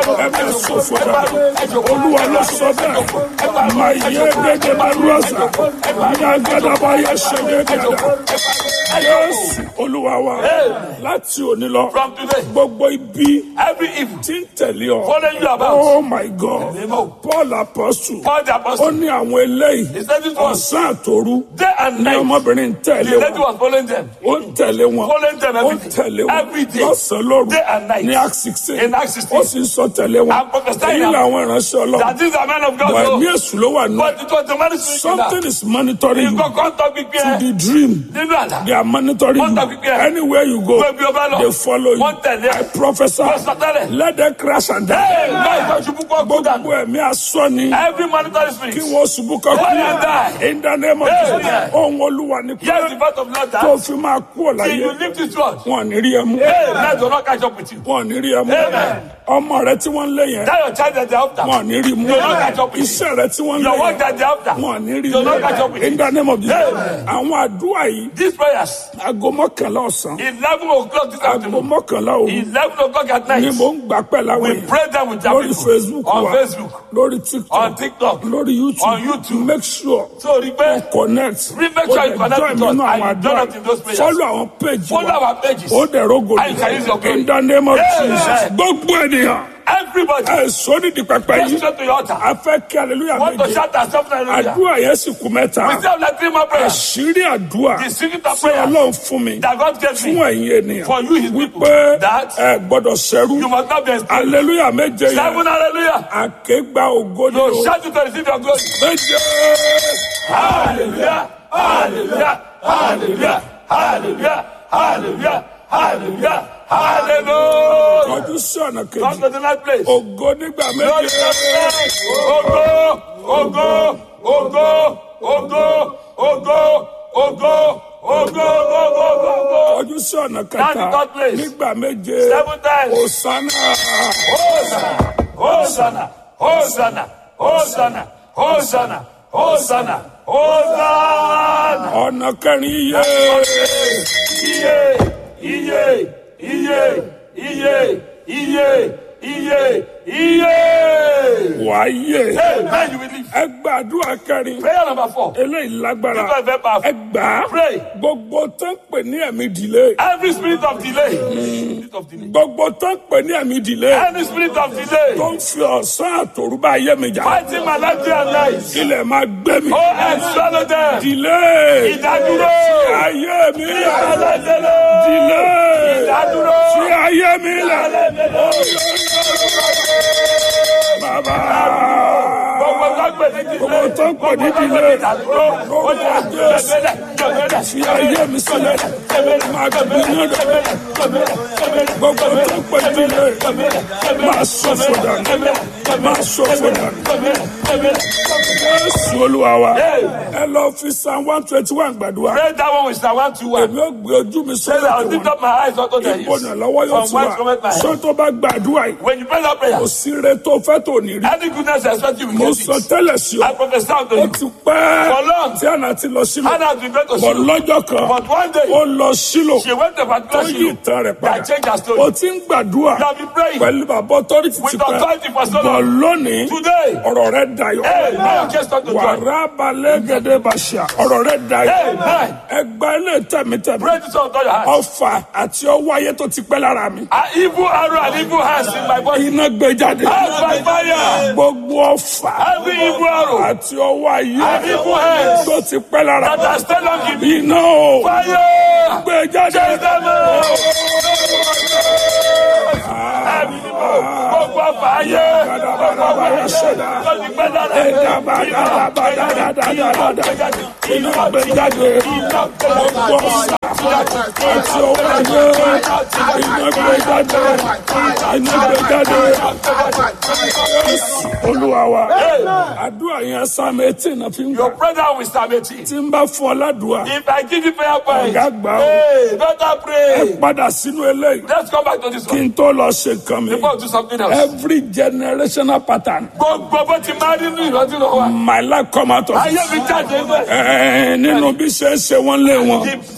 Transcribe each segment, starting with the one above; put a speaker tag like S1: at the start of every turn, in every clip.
S1: ẹ máa ṣòfò dànù olúwa ló sọ bẹ́ẹ̀ máa yẹ gẹ́gẹ́ bá lọ́sà ní agbádàbá yẹ ṣe gẹ́gẹ́ dà yẹ́sì olúwa wa láti òní lọ
S2: From today,
S1: gbogbo ibi
S2: every evil
S1: tí ń tẹ̀lé ọ
S2: following you about,
S1: oh my god paul apostle
S2: Paul the
S1: ó
S2: apostle,
S1: ní àwọn eléyìí
S2: he said this one,
S1: ọ̀sán àtòru
S2: day and
S1: ní
S2: night,
S1: ọmọbìnrin ń tẹ̀lé
S2: the lady
S1: wọn
S2: was following them,
S1: ó ń tẹ̀lé wọn
S2: following them
S1: ó ń
S2: every
S1: tẹ̀lé
S2: day,
S1: wọn
S2: every day,
S1: lọ́sàn-án lóru
S2: day and night.
S1: ní act sixteen
S2: In Acts 16.
S1: ó sì ń sọ tẹ̀lé wọn
S2: And prophesying
S1: èyí làwọn ìránṣẹ́ ọlọ́run
S2: that these are men of God.
S1: wà ní
S2: So,
S1: èṣù ló wà nù
S2: but it was the man speaking
S1: something
S2: now.
S1: is monitoring you
S2: Nǹkan kan tọ́ gbígbé
S1: to
S2: ẹ
S1: the dream
S2: nínú àlá.
S1: they are monitoring
S2: Wọ́n
S1: you
S2: tọ́ gbígbé ẹ.
S1: anywhere you go
S2: Gbé bí o bá lọ.
S1: they follow you
S2: Wọ́n tẹ̀lé ẹ.
S1: I prophesy
S2: Wọ́n sọ tẹ́lẹ̀.
S1: let them crash and die
S2: Hey, láì tó ṣubú kọ́ kó dànù.
S1: gbogbo ẹ̀mí asọ́ni
S2: Every monetary
S1: kí
S2: spirit.
S1: wọ́n ṣubú kọ́kọ́
S2: Let them die.
S1: in the name of
S2: Hey,
S1: Jesus
S2: yeah.
S1: ohun olúwa ni
S2: Hear the
S1: pé
S2: voice of Lord
S1: tó
S2: that
S1: fi máa kú
S2: till
S1: ọ̀láyé
S2: you leave this world.
S1: wọn ò ní rí ẹ mú
S2: Hey, let the Lord catch up with you.
S1: wọn ò ní rí ẹ mú
S2: Amen.
S1: ọmọ rẹ tí wọ́n ń lé yẹn
S2: That your child that they're after.
S1: wọn ò ní rí mú
S2: They don't catch up with you.
S1: iṣẹ́ rẹ tí wọ́n ń lé
S2: Your work
S1: yẹn
S2: that they're after.
S1: wọn ò ní rí
S2: They don't catch up
S1: mú
S2: with you.
S1: in the name of Jesus
S2: Amen.
S1: àwọn àdúrà yìí
S2: These prayers,
S1: aago mọ́kànlá ọ̀sán
S2: 11 o'clock this
S1: aago
S2: afternoon,
S1: mọ́kànlá òru
S2: 11 o'clock at
S1: ni
S2: night,
S1: mò ń gbà pẹ́ láwọn
S2: we
S1: yẹn
S2: pray them with our
S1: lórí
S2: people
S1: Facebook
S2: on
S1: wa
S2: Facebook,
S1: lórí TikTok
S2: on TikTok.
S1: lórí YouTube
S2: On YouTube.
S1: make sure
S2: So, rí pé
S1: connect
S2: Make sure you connect with us
S1: nínú àwọn
S2: and join us in those
S1: àdúrà
S2: prayers.
S1: follow àwọn page
S2: follow
S1: wa
S2: our pages.
S1: ó dẹ̀ rogo
S2: And you can use your glory.
S1: in the name of
S2: Amen.
S1: Jesus gbogbo ènìyàn
S2: Everybody,
S1: ẹ sóni di pẹpẹ
S2: go
S1: yìí
S2: straight to your altar.
S1: a fẹ́ kí hallelujah
S2: Want to
S1: méje
S2: shout and shout hallelujah.
S1: àdúrà yẹn sì kú mẹ́ta
S2: We still have like three more prayers.
S1: àṣírí àdúrà
S2: The secret of
S1: tí
S2: prayer
S1: Ọlọ́run fún mi
S2: that God gave
S1: fún
S2: me
S1: ẹ̀yin ènìyàn
S2: for you, his people,
S1: wípé
S2: that
S1: ẹ gbọ́dọ̀ ṣẹrú
S2: you must not be enslaved.
S1: hallelujah méje yẹn
S2: Seven hallelujah.
S1: àkégbà ògo ni
S2: So
S1: o
S2: shout it to receive your glory.
S1: méje
S2: Hallelujah. Hallelujah. Hallelujah. Hallelujah. Hallelujah. Hallelujah. Hallelujah.
S1: ọdún sí ọ̀nà
S2: Come
S1: kejì
S2: to the next place.
S1: ògo nígbà
S2: Glory
S1: méje.
S2: Ogo, ogo, ogo, ogo, ogo, ogo, ogo, ogo, ogo.
S1: ọdún sí ọ̀nà
S2: That's the
S1: kẹta
S2: third place.
S1: nígbà méje
S2: Seven times.
S1: òsánà
S2: Hosanna, Hosanna, Hosanna, Hosanna, Hosanna, Hosanna, Hosanna.
S1: ọ̀nà kẹrin iye
S2: Iye, iye, iye, iye, iye, iye, iye.
S1: wáyé
S2: Amen. You will live.
S1: ẹ gbàdúrà kẹrin
S2: Prayer number four.
S1: eléyìí lágbára
S2: This one is very powerful.
S1: ẹ gbà á
S2: Pray.
S1: gbogbo tó ń pè ní ẹ̀mí ìdílé
S2: Every spirit of delay. Spirit of delay.
S1: gbogbo tó ń pè ní ẹ̀mí ìdílé
S2: Any spirit of delay.
S1: tó ń fi ọ̀sán àtòrúbá ayé mi jà
S2: Fighting my life day and night.
S1: ilẹ̀ máa gbé mi
S2: Oh, and swallow them.
S1: ìdílé
S2: Ìdádúró.
S1: ayé mi
S2: Ìdádúró.
S1: ìdílé
S2: Ìdádúró.
S1: fi ayé mi lẹ̀ bàbá.
S2: Gbogbo lágbè ní delay.
S1: Gbogbo tó ń pè ní
S2: Gbogbo
S1: delay.
S2: ìdádúró. Ó yẹ gbẹ̀gbẹ̀lẹ̀, gbẹ̀gbẹ̀lẹ̀.
S1: fi ayé mi sílẹ̀ máa gbé ní ọ̀dọ̀ gbogbo tó ń pè ní ilé máa ṣòfò dànù máa ṣòfò dànù. Jésù olúwa wa ẹ lọ fi psalm one twenty one gbàdúrà
S2: Pray that one with Psalm one two one.
S1: èmi ò gbé ojú mi
S2: Say
S1: sórí
S2: that I'll
S1: òkè
S2: lift
S1: wọn
S2: up my eyes unto the hills.
S1: ìbọnà lọ́wọ́ yóò
S2: From
S1: ti
S2: whence
S1: wà
S2: cometh my help?
S1: ṣé tó bá gbàdúrà yìí
S2: When you pray that prayer,
S1: kò sí ire tó fẹ́ tó ní rí
S2: any goodness I expect you will
S1: mo
S2: get
S1: sọ
S2: it.
S1: tẹ́lẹ̀ sí ọ
S2: I prophesy unto
S1: ó
S2: you.
S1: ti pẹ́
S2: For long.
S1: tí àná ti lọ sílò
S2: Hannah has been going to
S1: bọ̀
S2: Shiloh.
S1: lọ́jọ́ kan
S2: But one day,
S1: ó lọ sílò
S2: she went to
S1: tó
S2: particular
S1: yí
S2: Shiloh
S1: ìtàn rẹ̀
S2: that
S1: padà
S2: changed her story.
S1: ó ti ń gbàdúrà
S2: You have been praying
S1: pẹ̀lú bàbá ọtọ́rìtì ti
S2: with
S1: pẹ́
S2: authority for so
S1: bọ̀
S2: long.
S1: lónìí
S2: Today,
S1: ọ̀rọ̀ rẹ̀ dayọ̀
S2: hey, now you just talk to God.
S1: wàrà balẹ̀ gẹ́gẹ́ bàṣà ọ̀rọ̀ rẹ̀ dayọ̀
S2: Amen.
S1: ẹgbà ilé tẹ̀mítẹ̀mí
S2: Pray this unto your heart.
S1: ọfà àti ọwọ́ ayé tó ti pẹ́ lára mi
S2: An evil arrow and evil hands in my body.
S1: iná gbé jáde
S2: Out by fire.
S1: gbogbo ọfà
S2: Every evil arrow
S1: àti ọwọ́ ayé
S2: and evil hands
S1: tó ti pẹ́ lára
S2: that are still on me.
S1: iná o
S2: Fire.
S1: gbé jáde
S2: Chase them out. Ẹ̀mí ni mo. Gbogbo ọ̀fà ayé. Gbogbo ọ̀fà ayé. Tó ti pẹ́ lára mi. Iná gbé jáde.
S1: iná gbé jáde gbogbo ọfà àti ọwọ́ ayé iná gbé jáde iná gbé jáde olúwa wa àdúrà yẹn sáàmù etí náà fi ń gbà
S2: Your brother will Psalm 18.
S1: tí ń bá fún ọ ládùúgbà
S2: If I give you prayer point,
S1: Ọ̀gá gbà ó.
S2: hey, better pray.
S1: padà sínú eléyìí
S2: Let's come back to this
S1: kí
S2: one.
S1: n tó lọ ṣe nǹkan mi
S2: Before we do something else.
S1: every generational pattern
S2: Gbogbo bó ti máa nínú ìrántí lọ wa.
S1: my life come out of
S2: Ayé
S1: it
S2: mi jáde ń bẹ̀.
S1: Ẹ̀ẹ́, nínú bí ṣe ń ṣe wọ́n lé wọn
S2: The generational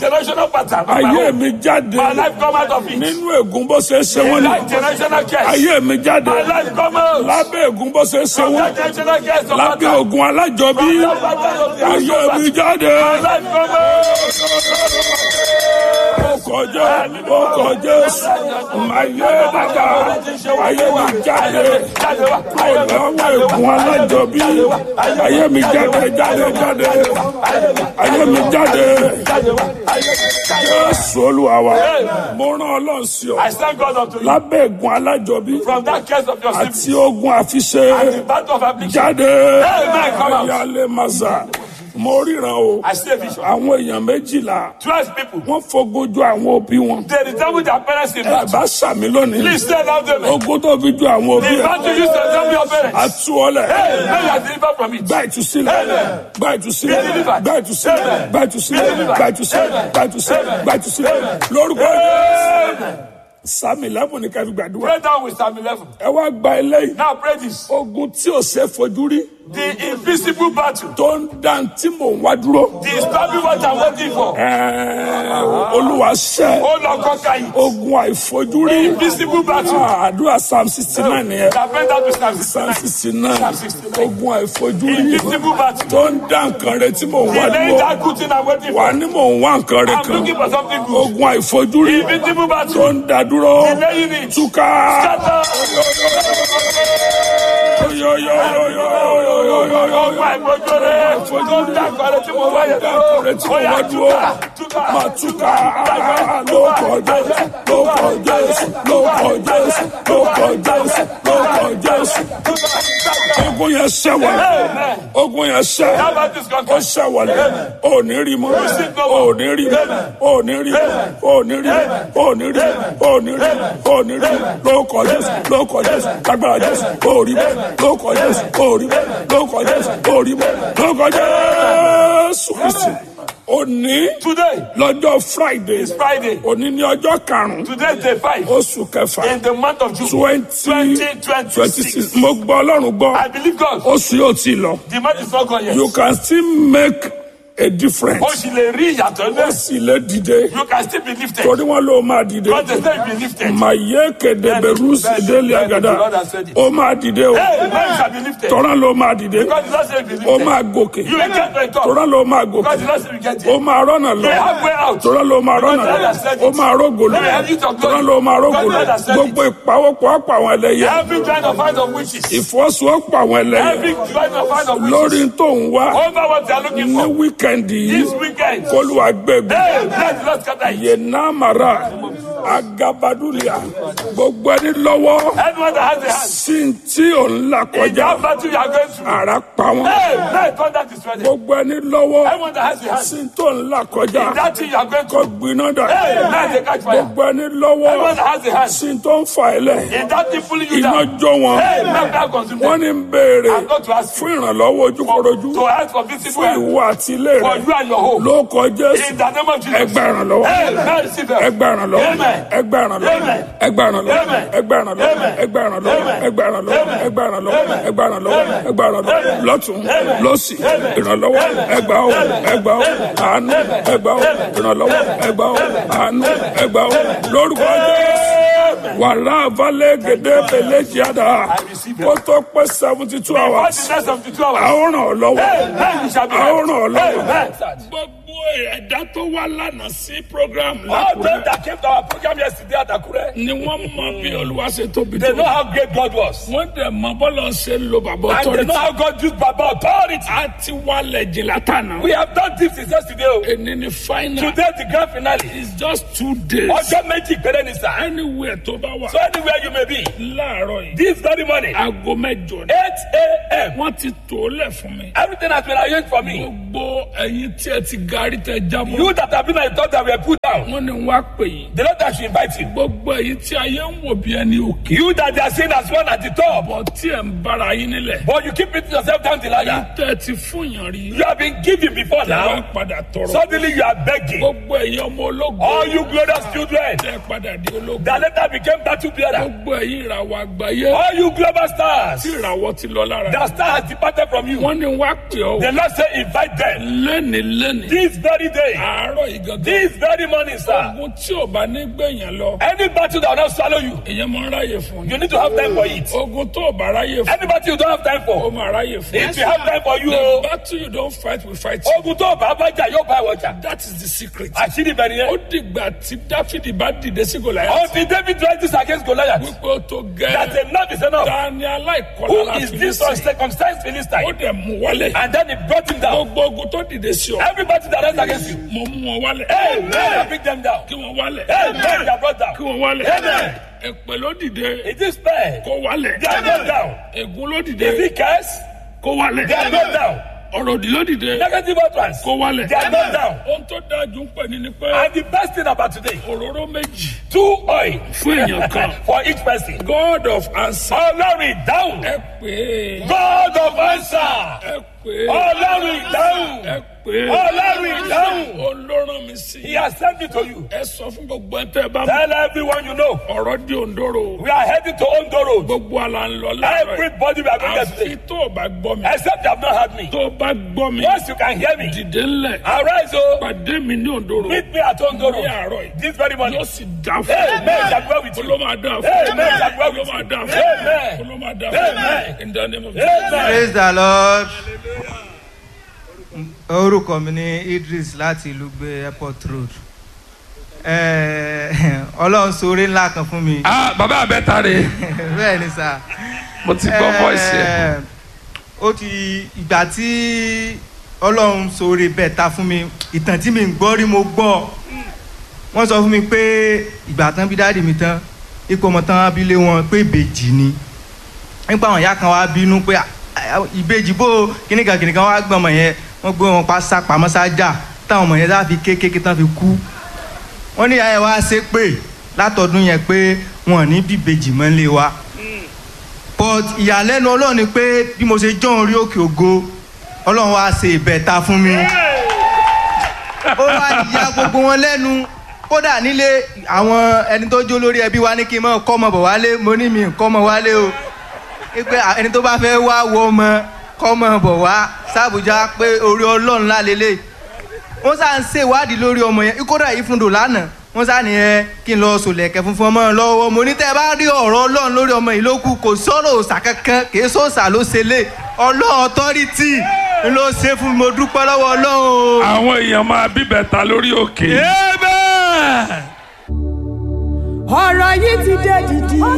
S2: pattern. of my
S1: ayé
S2: home.
S1: mi jáde
S2: My life come out of it.
S1: nínú ègún bó ṣe ṣe wọ́n
S2: Like
S1: ní
S2: generational curse.
S1: ayé mi jáde
S2: My life come out.
S1: lábẹ́ ègún bó ṣe ṣe
S2: From
S1: wọ́n
S2: that generational curse of
S1: lábẹ́
S2: pattern.
S1: ogun alájọbí
S2: From that pattern of the
S1: ayé
S2: house
S1: mi
S2: of
S1: jáde
S2: My life come out.
S1: ó kọjá ó kọjá ayé bàbá ayé mi jáde
S2: Jáde wá.
S1: lọ́wọ́ ègún alájọbí ayé mi jáde jáde jáde ayé mi jáde
S2: Jáde wá.
S1: Jésù Olúwa wa mo rán Ọlọ́run sí ọ
S2: I thank God unto you.
S1: lábẹ́ ègún alájọbí
S2: From that curse of your
S1: àti
S2: sin.
S1: ogun àfiṣe
S2: The battle of affliction.
S1: jáde
S2: Amen, come out.
S1: ayálé masa mo ríran o
S2: I see a vision.
S1: àwọn èèyàn méjìlá
S2: Twelve people.
S1: wọ́n fogojú àwọn òbí wọn
S2: They resemble their parents in
S1: ẹ
S2: battle.
S1: bá sàmì lónìí
S2: Please stand out them.
S1: ogun tó fi ju àwọn òbí
S2: The
S1: ẹ
S2: battle used to resemble your parents.
S1: àtúọlẹ
S2: Hey, now you are delivered from it.
S1: gba ìtúsílẹ̀ gba ìtúsílẹ̀
S2: Be delivered.
S1: gba ìtúsílẹ̀ gba ìtúsílẹ̀
S2: Be delivered.
S1: gba ìtúsílẹ̀ gba ìtúsílẹ̀ gba ìtúsílẹ̀ lórúkọ
S2: Amen.
S1: sàmì lẹ́bùn ní kẹfì gbàdúrà
S2: Pray down with Psalm 11.
S1: ẹ wá gba eléyìí
S2: Now pray this.
S1: ogun tí ò ṣe fojú rí
S2: The invisible battle.
S1: tó ń dá tí mò ń wá dúró
S2: The stopping what I'm waiting for.
S1: Ẹ̀ẹ́, olúwa ṣẹ́
S2: Oh Lord, conquer it.
S1: ogun àìfojúrí
S2: Invisible battle.
S1: Ah, àdúrà psalm sixty nine nìyẹn
S2: That went down to Psalm
S1: psalm
S2: 69.
S1: sixty nine ogun àìfojúrí
S2: Invisible battle.
S1: tó ń dá nǹkan rẹ tí mò ń wá
S2: Delaying
S1: dúró
S2: that good thing I'm waiting
S1: wà
S2: for.
S1: ní mò ń wá nǹkan rẹ
S2: I'm looking
S1: kan
S2: for something good.
S1: ogun àìfojúrí
S2: Invisible
S1: tó
S2: battle.
S1: ń dá dúró
S2: Delaying it.
S1: túká.
S2: Scatter. Ọgbà ìgbójúre. Tó ń dá kọ́lé tí mo wáyé dúró. Ó yá túká. Túká.
S1: Máa túká lóko Jésù lóko Jésù lóko Jésù lóko Jésù lóko Jésù. Ogun yẹn ṣẹ́wọ̀lẹ̀. Ogun yẹn ṣẹ́.
S2: How about this
S1: Ó
S2: conquer?
S1: ṣẹ́wọ̀lẹ̀. O ò ní rí mọ́. O ò ní rí mọ́. O ò ní rí mọ́. O ò ní rí mọ́. O ò ní rí mọ́. O ò ní rí mọ́. O ò ní rí mọ́. Lóko Jésù lóko Jésù lágbára Jésù. O ò rí mọ́. Lóko Jésù o ò rí mọ́. Lóko Jésù o ò rí mọ́. Lóko Jésù Kristi. Òní
S2: Today
S1: lọ́jọ́ Friday.
S2: is Friday.
S1: Òní ní ọjọ́ karùn-ún
S2: Today is day five.
S1: oṣù kẹfà
S2: In the month of June.
S1: twenty twenty six. Mo gbọ́ Ọlọ́run gbọ́.
S2: I believe God.
S1: Oṣù yóò ti lọ.
S2: The month is not gone yet.
S1: You can still make a difference.
S2: Ó sì lè rí ìyàtọ̀
S1: Ó
S2: náà.
S1: sì lè dìde.
S2: You can still be lifted.
S1: Torí wọn ló máa dìde.
S2: God has said you be lifted.
S1: Màyé kéde bẹ̀rù sídélé àgàdà. Ó máa dìde o.
S2: Hey, man shall be lifted.
S1: Tọ́rá ló máa dìde.
S2: God did not say be
S1: Ó
S2: lifted.
S1: máa gòkè.
S2: You will get to the top.
S1: Tọ́rá ló máa
S2: God
S1: gòkè.
S2: did not say we get
S1: Ó
S2: it.
S1: máa rọ́nà
S2: You
S1: lọ.
S2: will have way out.
S1: Tọ́rá ló máa rọ́nà lọ. Ó máa rógò lọ. Tọ́rá ló máa rógò lọ. Gbogbo ìpawọ́pọ̀ ọ̀pọ̀ àwọn ẹlẹ́yẹ.
S2: Every kind of fight of witches.
S1: Ìfọ́sowọ́pọ̀ àwọn ẹlẹ́yẹ.
S2: Every kind of fight of
S1: Lórí
S2: witches.
S1: tó ń wá
S2: Over what they are looking
S1: ní
S2: for.
S1: wíkẹ̀ndì
S2: This
S1: yìí.
S2: weekend.
S1: Kólúwa gbẹ̀gbẹ̀.
S2: Hey, let the Lord scatter it.
S1: yenamara agabadulia gbogbo ẹni lọ́wọ́
S2: Anyone that has a hand.
S1: sí tí ò ń là
S2: In
S1: kọjá
S2: that battle you are going through.
S1: ara pa wọn
S2: Hey, let contact is ready.
S1: gbogbo ẹni lọ́wọ́
S2: Anyone that has a hand.
S1: sí tó ń là kọjá
S2: In that thing you are going
S1: kó
S2: through.
S1: gbiná dà
S2: Hey, let the catch fire.
S1: gbogbo ẹni lọ́wọ́
S2: Anyone that has a hand.
S1: sí tó ń fa ẹlẹ
S2: In that thing pulling you
S1: iná
S2: down.
S1: jó wọn
S2: Hey, let that consume
S1: wọn
S2: them.
S1: ní ń béèrè
S2: I'm not to ask you.
S1: fún ìrànlọ́wọ́ ojúkorojú
S2: To ask for visible
S1: fún
S2: help.
S1: ìwọ àti ilé
S2: For
S1: rẹ
S2: you and your home.
S1: ló kọjá
S2: In the name of Jesus.
S1: ẹgbẹ́ ìrànlọ́wọ́
S2: Hey, let receive help.
S1: ẹgbẹ́ ìrànlọ́wọ́
S2: Amen.
S1: ẹgbẹ́ ìrànlọ́wọ́
S2: Amen.
S1: ẹgbẹ́ ìrànlọ́wọ́
S2: Amen.
S1: ẹgbẹ́ ìrànlọ́wọ́
S2: Amen.
S1: ẹgbẹ́ ìrànlọ́wọ́
S2: Amen.
S1: ẹgbẹ́ ìrànlọ́wọ́
S2: Amen.
S1: ẹgbẹ́ ìrànlọ́wọ́
S2: Amen.
S1: ẹgbẹ́ ìrànlọ́wọ́
S2: Amen.
S1: ẹgbẹ́ ìrànlọ́wọ́
S2: Amen.
S1: lọ́tún
S2: Amen.
S1: lọ́sì
S2: Amen.
S1: ìrànlọ́wọ́
S2: Amen.
S1: ẹgbà ó ẹgbà ó àánú ẹgbà ó ìrànlọ́wọ́ ẹgbà ó àánú ẹgbà ó lórúkọ Jésù wàhálà abalẹ̀ gèdè bẹ̀lẹ̀ jíàdá
S2: receive it.
S1: kó tó pé seventy two
S2: What
S1: hours
S2: is that of the two hours?
S1: àwọn ràn ọ́ lọ́wọ́
S2: Hey, man, you shall be
S1: àwọn ràn ọ́
S2: helped.
S1: lọ́wọ́.
S2: Amen.
S1: gbogbo ẹ̀dá tó wá lánàá sí program
S2: All
S1: lákùrẹ́
S2: those that came to our program yesterday at Akure,
S1: ni wọ́n mọ bí olúwa ṣe tóbi
S2: they
S1: tó.
S2: know how great God was.
S1: wọ́n dẹ̀ mọ bọ́lá ṣe ń lo bàbá
S2: And they
S1: authority.
S2: know how God used Baba authority.
S1: a ti wálẹ̀ jìnlá tànà.
S2: We have done this since yesterday. oh.
S1: èni ni final.
S2: Today the grand finale.
S1: it's just two days.
S2: Ọjọ́ méjì péré ni sir.
S1: anywhere tó bá wà.
S2: So anywhere you may be,
S1: láàárọ̀ yìí.
S2: this very morning,
S1: aago mẹ́jọ ni.
S2: 8 a.m.,
S1: wọ́n ti tó lẹ̀ fún mi.
S2: everything has been arranged for me.
S1: gbogbo ẹ̀yin tí ẹ ti garí tẹ jábọ̀.
S2: You that have been at the top that were put down,
S1: wọ́n ní wá pè yín.
S2: the Lord that should invite you.
S1: gbogbo ẹ̀yin tí ayé ń wò bí ẹni òkè.
S2: You that they are seen as one at the top,
S1: bọ̀ tí ẹ̀ ń bára yín nílẹ̀.
S2: but you keep beating yourself down the ladder.
S1: tẹ́ ẹ ti fún yàn rí.
S2: You have been giving before
S1: wọ́n
S2: now.
S1: padà tọrọ.
S2: Suddenly you are begging.
S1: gbogbo ẹ̀yin ọmọ ológun.
S2: All you glorious children
S1: tẹ́ ẹ padà di ológun.
S2: that later became battle bearer.
S1: gbogbo ẹ̀yin ìràwọ̀ àgbáyé.
S2: All you global stars
S1: tí ìràwọ̀ ti lọ lára.
S2: that star has departed from you.
S1: wọ́n ní wá pè ọ́.
S2: The Lord say invite them.
S1: lẹ́ni lẹ́ni.
S2: This very day,
S1: àárọ̀ yìí gangan.
S2: this very
S1: aago
S2: running, sir.
S1: ogun tí ò bá ní gbẹ̀yàn lọ
S2: Any battle that will not swallow you,
S1: èyàn máa ń ráyè fún
S2: you
S1: ni
S2: need to have time for it.
S1: ogun tó ò bá ráyè fún
S2: Any battle you don't have time
S1: ó
S2: for,
S1: máa ráyè fún
S2: if you have time for you,
S1: the
S2: oh,
S1: battle you don't fight we fight you.
S2: ogun tó bá bá jà yóò bá ìwọ jà.
S1: that is the secret.
S2: Àṣírí bẹ̀rẹ̀
S1: ó
S2: yẹn.
S1: dìgbà tí dáfídì bá dìde sí gòláyà
S2: Until David rises against Goliath,
S1: wípé ó tó
S2: that
S1: gẹ́
S2: enough is enough.
S1: ta ni aláìkọlá
S2: Who
S1: la
S2: is
S1: fi
S2: this
S1: sí
S2: uncircumcised
S1: ó
S2: Philistine?
S1: dẹ̀ mú wálẹ̀
S2: And then he brought him down.
S1: gbogbo ogun tó dìde sí ọ
S2: Every battle that rises against you,
S1: mo mú wọn wálẹ̀
S2: Amen. I bring them down.
S1: kí wọ́n wálẹ̀
S2: Amen. They are brought down.
S1: kí wọ́n wálẹ̀
S2: Amen.
S1: èpè ló dìde
S2: It is fair.
S1: kó wálẹ̀
S2: They are brought down.
S1: ègún ló
S2: Is
S1: dìde
S2: it curse?
S1: kó wálẹ̀
S2: They are brought down.
S1: ọ̀rọ̀ òdì ló dìde
S2: Negative utterance.
S1: kó wálẹ̀
S2: They are brought down.
S1: ohun tó dájú ń pè ní ni pé
S2: And the best thing about today,
S1: òróró méjì
S2: two oil
S1: fún èèyàn kan
S2: for each person.
S1: god of answer
S2: Ọlọ́run ìdáhùn.
S1: ẹ pè é
S2: God of answer.
S1: ẹ pè é
S2: Ọlọ́run ìdáhùn.
S1: ẹ pè é
S2: Ọlọ́run ìdáhùn.
S1: olóràn mi sí
S2: He has sent me to you.
S1: ẹ sọ fún gbogbo ẹ tẹ bá mọ
S2: Tell everyone you know.
S1: ọ̀rọ̀ di òǹdóró
S2: We are heading to Ondo Road.
S1: gbogbo àlà ń lọ láàárọ̀ yìí.
S2: Everybody we are going there
S1: àfi
S2: today.
S1: tó o bá gbọ́ mi
S2: Except you have not heard me.
S1: tó o bá gbọ́ mi
S2: Once you can hear me,
S1: dìde ńlẹ̀
S2: arise o.
S1: pàdé mi ní òǹdóró
S2: Meet me at Ondo
S1: ní
S2: Road.
S1: àárọ̀ yìí
S2: This very morning.
S1: yóò sì dá fún
S2: Amen. Shall be well with you.
S1: ló máa dá fún
S2: Amen. Shall be well
S1: ló
S2: with
S1: máa
S2: you.
S1: dá fún
S2: Amen.
S1: ló máa dá fún
S2: Amen.
S1: in the name of
S2: Amen.
S3: praise the lord orúkọ mi ní idris láti ìlú gbé airport road Eh, ọlọ́run sóore ńlá kan fún mi
S1: ah bàbá àbẹ́ta rè
S3: bẹ́ẹ̀ ni sà
S1: mo ti gbọ́ voice yẹn
S3: Eh, ó ti ìgbà tí ọlọ́run sóore bẹ́ẹ̀ ta fún mi ìtàn tí mi ń gbọ́ rí mo gbọ́ wọ́n sọ fún mi pé ìgbà tán bí dáàdì mi tán ipò ọmọ tán abilé wọn pé ìbejì ni nípa àwọn ìyá kan wá bínú pé "Ah, ah, ìbejì bó kíníkan kíníkan wá gbọ́n ọmọ yẹn wọ́n gbé wọn pa sá pamọ́ sájà táwọn ọmọ yẹn sá fi kékeré tán fi kú wọ́n ní ìyá yẹn wá ṣe pé látọdún yẹn pé wọn ò ní bí ìbejì mọ́ lé wa but ìyàlẹ́nu ọlọ́run ni pé bí mo ṣe jọ́ orí òkè ògo ọlọ́run wá ṣe ìbẹ̀ta fún mi ó wá ya gbogbo wọn lẹ́nu kódà nílé àwọn ẹni tó jó lórí ẹbí wa ní kí n mọ kọ́ ọmọ bọ̀ wálé mo ní mi kọ́ ọmọ wálé o pé ẹni tó bá fẹ́ wá wo ọmọ kọ́ ọmọ bọ̀ wá sàbújá pé orí ọlọ́run lálélẹ̀ wọ́n sá ń ṣèwádìí lórí ọmọ yẹn kódà yìí fún dò lánàá wọ́n sá ní ẹ kí n lọ sòlẹ̀kẹ̀ funfun ọmọ lọ́wọ́ mo ní tẹ́ ẹ bá rí ọ̀rọ̀ ọlọ́run lórí ọmọ yìí ló kù kò sọ̀rọ̀ òòsà kankan kì í sọ̀sà ló ṣe lé ọlọ́run ọtọ́rìtì ló ṣe fún mi mo dúpẹ́ lọ́wọ́ ọlọ́run o.
S1: àwọn èèyàn máa bíbẹ̀ta lórí òkè.
S4: ọ̀rọ̀ yìí ti dé dìdì. ó